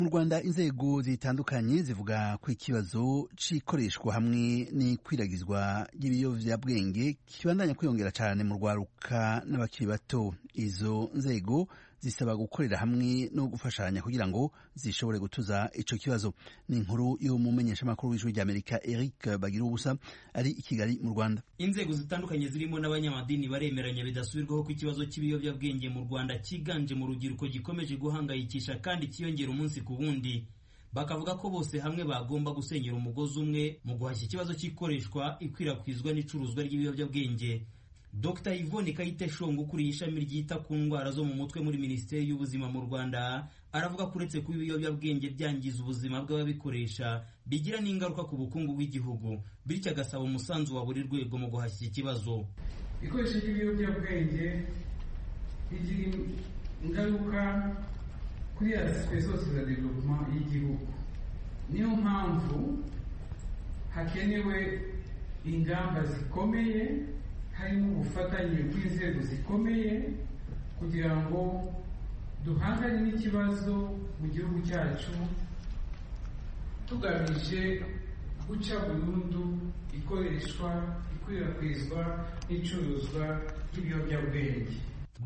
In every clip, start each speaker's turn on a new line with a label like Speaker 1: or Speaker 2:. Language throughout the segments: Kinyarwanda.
Speaker 1: mu rwanda inzego zitandukanye zivuga ko ikibazo cy'ikoreshwa hamwe n'ikwiragizwa ry'ibiyobyabwenge kibandanya kwiyongera cyane mu rwaruka n'abakiri bato izo nzego zisaba gukorera hamwe no gufashanya kugira ngo zishobore gutuza icyo kibazo ni inkuru y'umumenyeshamakuru w'ijwi ry'amerika eric bagira ubusa ari i kigali mu rwanda
Speaker 2: inzego zitandukanye zirimo n'abanyamadini baremeranya bidasubirwaho ko ikibazo cy'ibiyobyabwenge mu rwanda cyiganje mu rubyiruko gikomeje guhangayikisha kandi cyiyongera umunsi ku wundi bakavuga ko bose hamwe bagomba gusenyera umugozi umwe mu guhashya ikibazo cy'ikoreshwa ikwirakwizwa n'icuruzwa ry'ibiyobyabwenge dr yvonne kayite shongo ukuriye ishami ryita ku ndwara zo mu mutwe muri minisiteri y'ubuzima mu rwanda aravuga ko uretse kuba ibiyobyabwenge byangiza ubuzima bw'ababikoresha bigira n'ingaruka ku bukungu bw'igihugu bityo agasaba umusanzu wa buri rwego mu guhashya ikibazo
Speaker 3: ikoresha ry'ibiyobyabwenge rigira ingaruka kuri asipwe zose za developoma y'igihugu niyo mpamvu hakenewe ingamba zikomeye harimo ubufatanye bw'inzego zikomeye kugira ngo duhangane n'ikibazo mu gihugu cyacu tugamije guca burundu ikoreshwa ikwirakwizwa n'icuruzwa ry'ibiyobyabwenge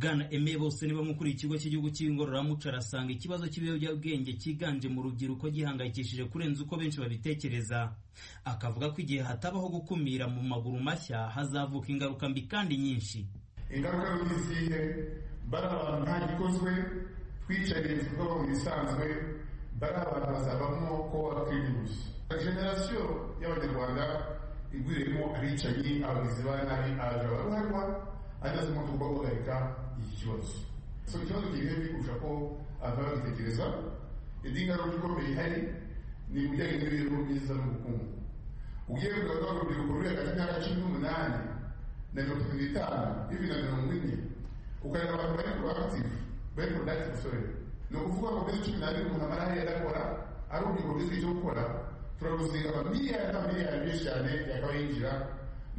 Speaker 2: bwana eme bose niba mukuriye ikigo cy'igihugu cy'ingororamuco arasanga ikibazo cy'ibiyobyabwenge cyiganje mu rubyiruko gihangayikishije kurenza uko benshi babitekereza akavuga ko igihe hatabaho gukumira mu maguru mashya hazavuka ingaruka mbi kandi nyinshi
Speaker 4: ingaruka mbi zihe bari abantu ntagikozwe twicariye igikorwa mu bisanzwe bari abantu bazabamo ko wakwirinda generasiyo y'abanyarwanda igwiremo abicanyi abagizi ba nabi abajura baruharwa ahagaze mu kuba guhagarika iki kibazo so ikibazo kigiye gikurusha ko abantu bagitekereza indi ngaruka ikomeye ihari ni ibijyanye n'imibereho myiza n'ubukungu ugiye kugarura urubyiruko ruri hagati y'imyaka cumi n'umunani na mirongo itatu n'itanu bibiri na mirongo ine ukareba abantu bari ku akitifu bari ku akitifu sore ni ukuvuga ngo muri cumi n'abiri umuntu amara hariya adakora ari urubyiruko rw'isi cyo gukora turaruzinga miliyari na miliyari menshi cyane yakaba yinjira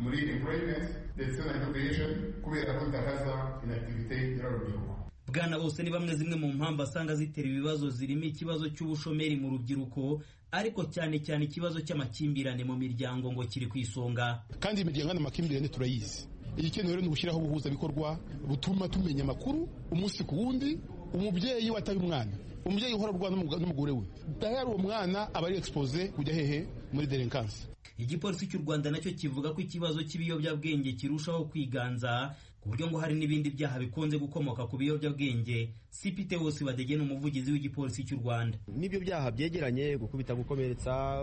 Speaker 4: muri employment ndetse na innovation kubera ko itakaza inactivité y'urubyiruko
Speaker 2: bwana bose ni bamwe zimwe mu mpamvu asanga zitera ibibazo zirimo ikibazo cy'ubushomeri mu rubyiruko ariko cyane cyane ikibazo cy'amakimbirane mu miryango ngo kiri ku isonga
Speaker 5: kandi imiryango n'amakimbirane turayizi igikenewe rero ni ugushyiraho ubuhuzabikorwa butuma tumenya amakuru umunsi ku wundi umubyeyi wataye umwana umubyeyi uhora urwana n'umugore we dahera uwo mwana aba ari expose kujya hehe muri delinkansi
Speaker 2: igipolisi cy'u rwanda nacyo kivuga ko ikibazo cy'ibiyobyabwenge kirushaho kwiganza ku buryo ngo hari n'ibindi byaha bikunze gukomoka ku biyobyabwenge sipite wose badege ni umuvugizi w'igipolisi cy'u rwanda
Speaker 6: n'ibyo byaha byegeranye gukubita gukomeretsa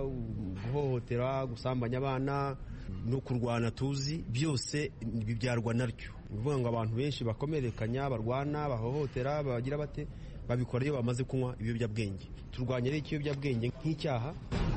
Speaker 6: guhohotera gusambanya abana no kurwana tuzi byose bibyarwa naryo ni ukuvuga ngo abantu benshi bakomerekanya barwana bahohotera bagira bate babikora iyo bamaze kunywa ibiyobyabwenge turwanya rero ikiyobyabwenge nk'icyaha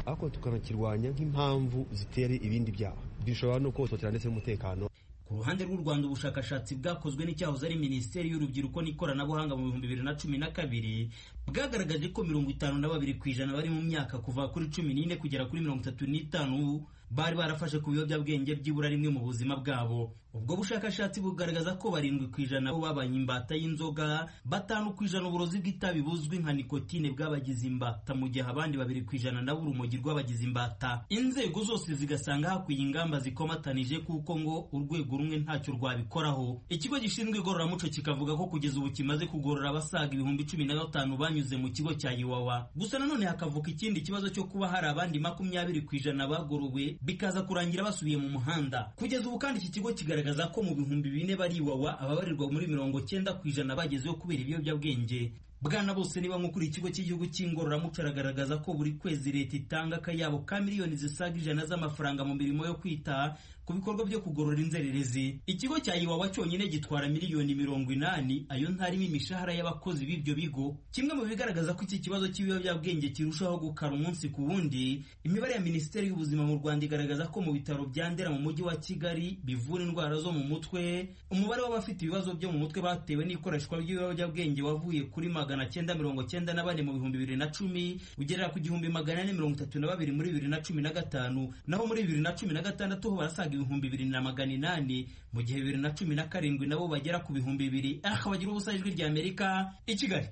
Speaker 6: ariko tukanakirwanya nk'impamvu zitera ibindi byaha bishobora no kuhohotera ndetse n'umutekano
Speaker 2: ku ruhande rw'u rwanda ubushakashatsi bwakozwe n'icyahoze ari minisiteri y'urubyiruko n'ikoranabuhanga mu bihumbi bibiri na cumi na kabiri bwagaragaje ko mirongo itanu na babiri ku ijana bari mu myaka kuva kuri cumi n'ine kugera kuri mirongo itatu n'itanu bari barafashe ku biyobyabwenge byibura rimwe mu buzima bwabo ubwo bushakashatsi bugaragaza ko barindwi ku ijana bo babaye imbata y'inzoga batanu ku ijana uburozi bw'itabi buzwi nka nikotine bwabagize imbata mu gihe abandi babiri ku ijana nabo urumogi rw'abagize imbata inzego zose zigasanga hakwiye ingamba zikomatanije kuko ngo urwego rumwe ntacyo rwabikoraho ikigo gishinzwe igororamuco kikavuga ko kugeza ubu kimaze kugorora abasaga ibihumbi cumi na batanu banyuze mu kigo cya iwawa gusa nanone hakavuka ikindi kibazo cyo kuba hari abandi makumyabiri ku ijana bagorowe bikaza kurangira basubiye mu muhanda kugeza ubu kandi iki kigo kigaragaza ko mu bihumbi bine bariwawa ababarirwa muri mirongo cyenda ku ijana bagezeho kubera ibiyobyabwenge bwana bose niba nkukuriye ikigo cy'igihugu cy'ingororamuco aragaragaza ko buri kwezi leta itanga akayabo ka miliyoni zisaga ijana z'amafaranga mu mirimo yo kwita ku bikorwa byo kugorora inzererezi ikigo cya iwawa cyonyine gitwara miliyoni mirongo inani ayo ntarimo imishahara y'abakozi b'ibyo bigo kimwe mu bigaragaza ko iki kibazo cy'ibiyobyabwenge kirushaho gukara umunsi ku wundi imibare ya minisiteri y'ubuzima mu rwanda igaragaza ko mu bitaro bya ndera mu mujyi wa kigali bivura indwara zo mu mutwe umubare w'abafite ibibazo byo mu mutwe batewe n'ikoreshwa ry'ibiyobyabwenge wavuye kuri magana cyenda mirongo cyenda na bane mu bihumbi bibiri na cumi ugerera ku gihumbi magana ane mirongo itatu na babiri muri bibiri na cumi na gatanu naho muri bibiri na cumi na gatandatu ho barasaga ibihumbi bibiri na magana inani mu gihe bibiri na cumi na karindwi nabo bagera ku bihumbi bibiri ariko bagira ubusa ijwi ry'amerika i kigali